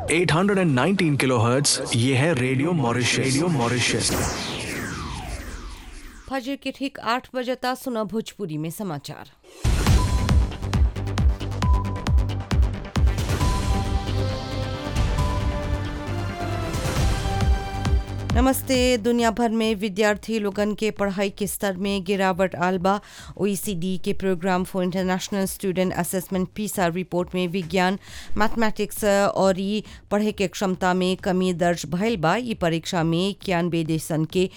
819 kilohertz ये है radio Mauritius radio Mauritius फजर के ठीक आठ बजता सुना भोजपुरी में समाचार नमस्ते दुनिया भर में विद्यार्थी लोगन के पढ़ाई के स्तर में गिरावट आलबा ओईसीडी के program for international student assessment PISA report में विज्ञान मैथमेटिक्स और ई पढ़े के क्षमता में कमी दर्ज भइल बा ई परीक्षा में इक्यानवे देशन के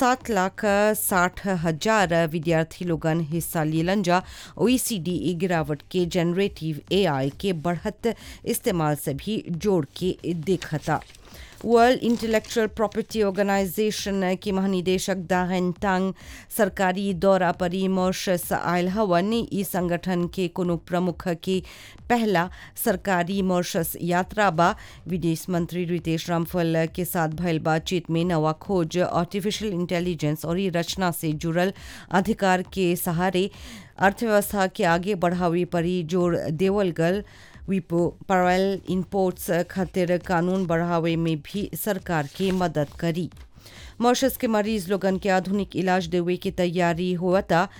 सात लाख साठ हजार विद्यार्थी लोगन हिस्सा लेलन जा ओईसीडी ई गिरावट के जनरेटिव एआई के बढ़त इस्तेमाल से भी जोड़ के देखता वर्ल्ड इंटेलेक्चुअल प्रॉपर्टी ऑर्गेनाइजेशन के महानिदेशक दाहन तांग सरकारी दौरा पर मॉरिशस आयल हवन ई संगठन के कोनो प्रमुख के पहला सरकारी मॉरिशस यात्रा बा विदेश मंत्री रितेश रामफल के साथ भयल बातचीत में नवा खोज आर्टिफिशियल इंटेलिजेंस और ई रचना से जुड़ल अधिकार के सहारे अर्थव्यवस्था के आगे बढ़ावे पर ही जोर देवल गल विपो पैरल इम्पोर्ट्स खातिर कानून बढ़ावे में भी सरकार की मदद करी मॉरिशस के मरीज लोगन के आधुनिक इलाज देवे की तैयारी हुआ था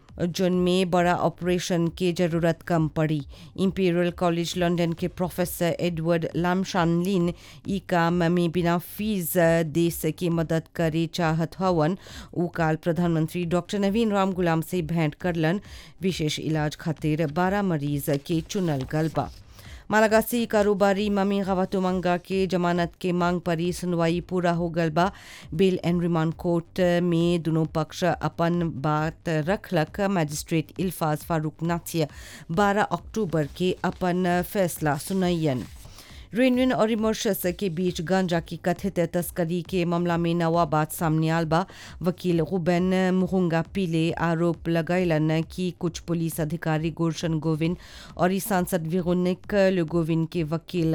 जिनमें बड़ा ऑपरेशन की जरूरत कम पड़ी इंपीरियल कॉलेज लंदन के प्रोफेसर एडवर्ड लामशानलिन ई काम में बिना फीस देश की मदद करे चाहत हवन उ काल प्रधानमंत्री डॉक्टर नवीन राम गुलाम से भेंट करलन विशेष इलाज खातिर बारह मरीज के चुनल गल बा मालागासी कारोबारी ममी गवातुमंगा के जमानत के मांग पर ही सुनवाई पूरा हो गल बा बेल एंड रिमांड कोर्ट में दोनों पक्ष अपन बात रखलक मजिस्ट्रेट इल्फाज फारूक नाथिया 12 अक्टूबर के अपन फैसला सुनयन रेनविन और मॉरिशस के बीच गांजा की कथित तस्करी के मामला में नवा बात सामने आल बा वकील रुबेन मुहुंगा पीले आरोप लगैलन कि कुछ पुलिस अधिकारी गुलशन गोविंद और ई सांसद विरोनिक गोविंद के वकील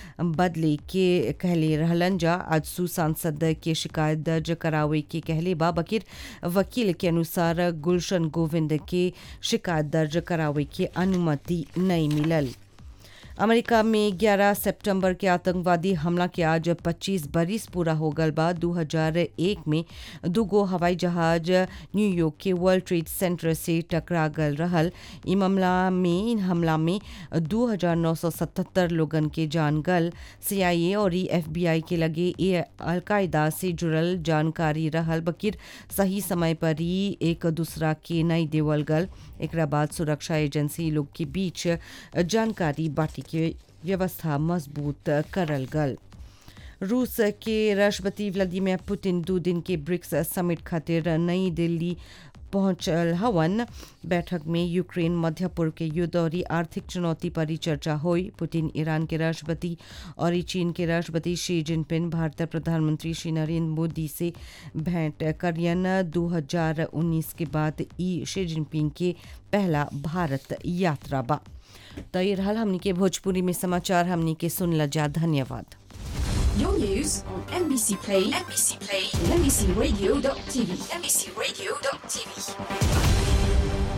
बदले के कहले रहलन जा आज सु सांसद के शिकायत दर्ज करावे के कहले बा बकिर वकील के अनुसार गुलशन गोविंद के शिकायत दर्ज करावे के अनुमति नहीं मिलल अमेरिका में 11 सितंबर के आतंकवादी हमला के आज 25 बरिस पूरा हो गल बा 2001 में दूगो हवाई जहाज न्यूयॉर्क के वर्ल्ड ट्रेड सेंटर से टकरा गल रहल ई मामला में इन हमला में 2977 लोगन के जान गल सीआईए और एफबीआई के लगे ये अलकायदा से जुड़ल जानकारी रहल बकिर सही समय पर ही एक दूसरा के नहीं देवल गल एक बाद सुरक्षा एजेंसी लोग के बीच जानकारी बाटी के व्यवस्था मजबूत करल गल रूस के राष्ट्रपति व्लादिमीर पुतिन दो दिन के ब्रिक्स समिट खातिर नई दिल्ली पहुंचल हवन बैठक में यूक्रेन मध्य पूर्व के युद्ध और आर्थिक चुनौती पर ही चर्चा हुई पुतिन ईरान के राष्ट्रपति और चीन के राष्ट्रपति शी जिनपिंग भारत प्रधानमंत्री श्री नरेंद्र मोदी से भेंट करियन 2019 के बाद ई शी जिनपिंग के पहला भारत यात्रा बा तो ये रहल हमनी के भोजपुरी में समाचार हमनी के सुन जा धन्यवाद Your news on NBC Play, NBC Play, and NBCRadio.tv, NBCRadio.tv.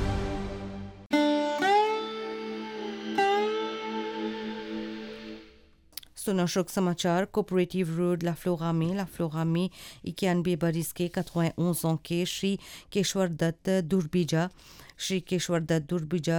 सुनो शोक समाचार कोऑपरेटिव रोड लाफ्लोरा में लाफ्लोरा में इक्यानवे बरिस के 91 ans के श्री केशवर दत्त दुर्बीजा श्री केशवर दत्त दुर्बीजा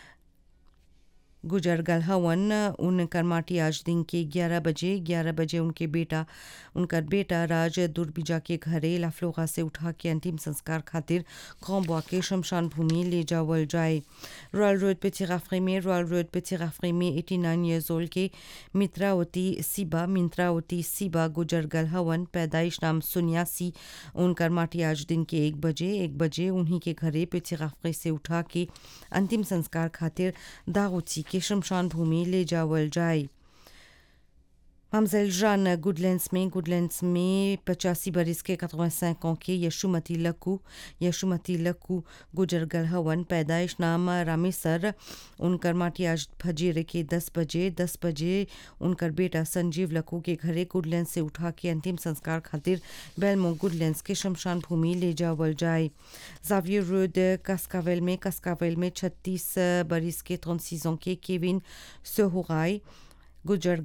गुजर गल हवन उनकर माटी आज दिन के 11 बजे 11 बजे उनके बेटा उनकर बेटा राज दुर्बिजा के घरे लाफ्लोगा से उठा के अंतिम संस्कार खातिर खौबुआ के शमशान भूमि ले जावल जाए रॉयल रोड पे चिराफरी में रॉयल रोड पे चिराफरी में 89 ईयर्स ओल्ड के मित्रावती सिबा मित्रावती सिबा गुजर गल हवन पैदाइश नाम सुनियासी उनकर माटी आज दिन के एक बजे एक बजे उन्हीं के घरे पे चिराफरी से उठा के अंतिम संस्कार खातिर दागोची के शमशान भूमि ले जावल जाए हमजल जान गुडलैंड्स में गुडलैंड्स में पचासी बरिस के 85 ans के यशुमती लक्कू यशुमती लक्कू गुजर गल हवन पैदाइश नाम रामेसर उनकर माटी आज फजीर के 10 बजे 10 बजे उनकर बेटा संजीव लक्कू के घरे गुडलैंड से उठा के अंतिम संस्कार खातिर बेलमो गुडलैंड्स के शमशान भूमि ले जावल जाए जावियर रोड कस्कावेल में कस्कावेल में 36 बरिस के 36 ans के केविन सोहराई गुजर